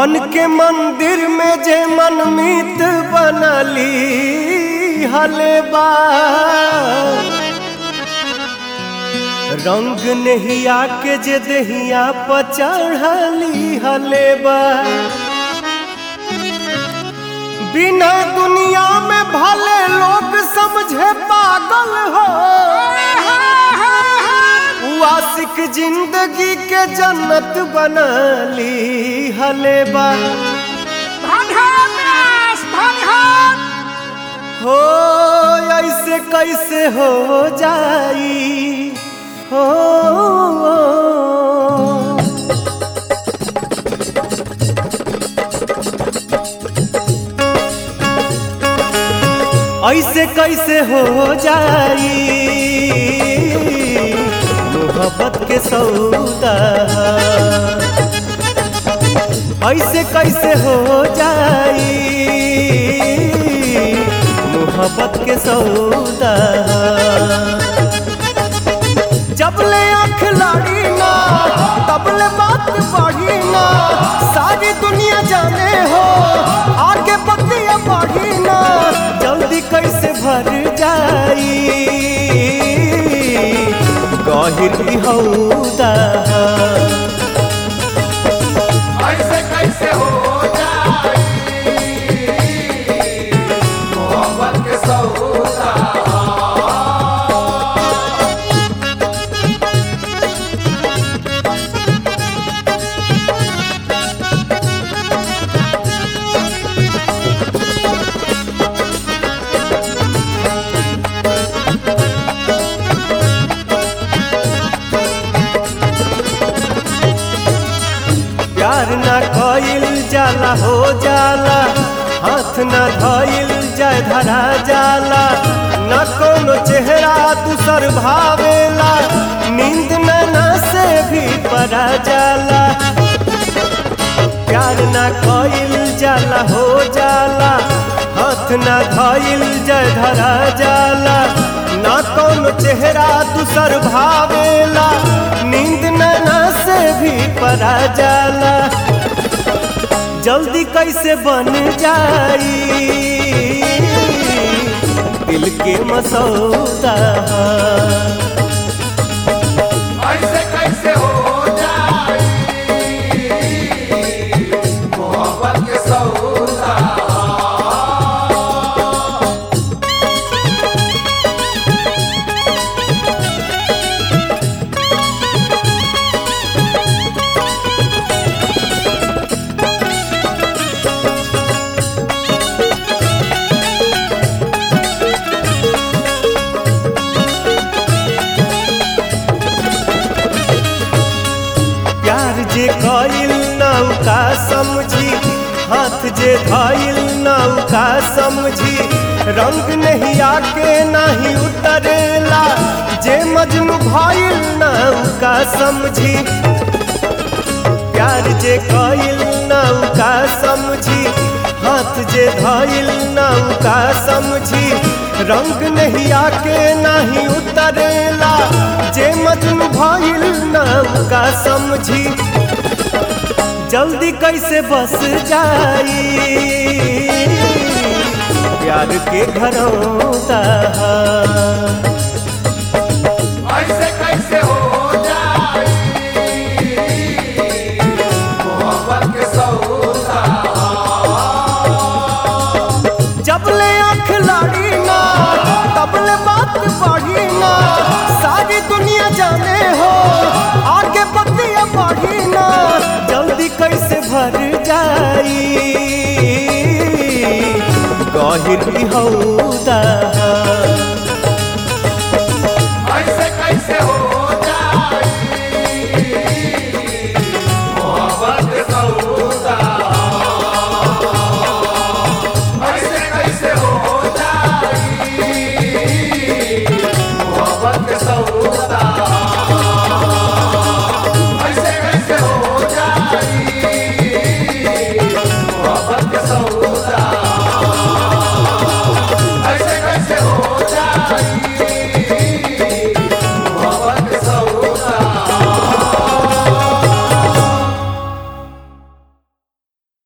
मन के मंदिर में जे मनमीत बनली हलेबा रंग नहिया के जे दहिया पर चढ़ली हलेबा बिना दुनिया में भले लोग समझे पागल हो उ आशिक जिंदगी के जन्नत बनली हलेबा हो ऐसे कैसे हो जाई हो ऐसे कैसे हो जाई मोहब्बत के सौदा ऐसे कैसे हो जाई मोहब्बत के सौदा जब ले आँख लाड़ी ना तब ले बात बढ़ी ना सारी दुनिया जाने हो आगे बतिया बढ़ी ना जल्दी कैसे भर जाई गहिर हौदा ऐसे कैसे हो जाई मोहब्बत के सौदा प्यार ना कइल जाला हो जाला हाथ ना धइल जाय धरा जाला न कोनो चेहरा दूसर भावेला नींद ना से भी परा जाला प्यार ना कइल जाला हो जाला हाथ ना धइल जाय धरा जाला ना कोनो चेहरा दूसर भावेला नींद ना से भी परा जाला जल्दी कैसे बन जाई दिल के मसौदा ऐसे कैसे हो जाई मोहब्बत के सौदा प्यार जे कइल नौका समझी हाथ जे धइल नौका समझी रंग नहीं आके नहीं उतरेला जे मजनू भइल नौका समझी प्यार जे कइल नौका समझी हाथ जे धइल नौका समझी रंग नहीं आके नहीं उतरेला जे मजनू भइल नौका समझी जल्दी कैसे बस जाई प्यार के घरौदा ऐसे कैसे हो जाई मोहब्बत के सौदा जब ले आँख लाड़ी ना तब ले बात बढ़ी ना सारी दुनिया जाने हो आगे बतिया बढ़ी ना जल्दी कैसे भर जाई गहिर हौदा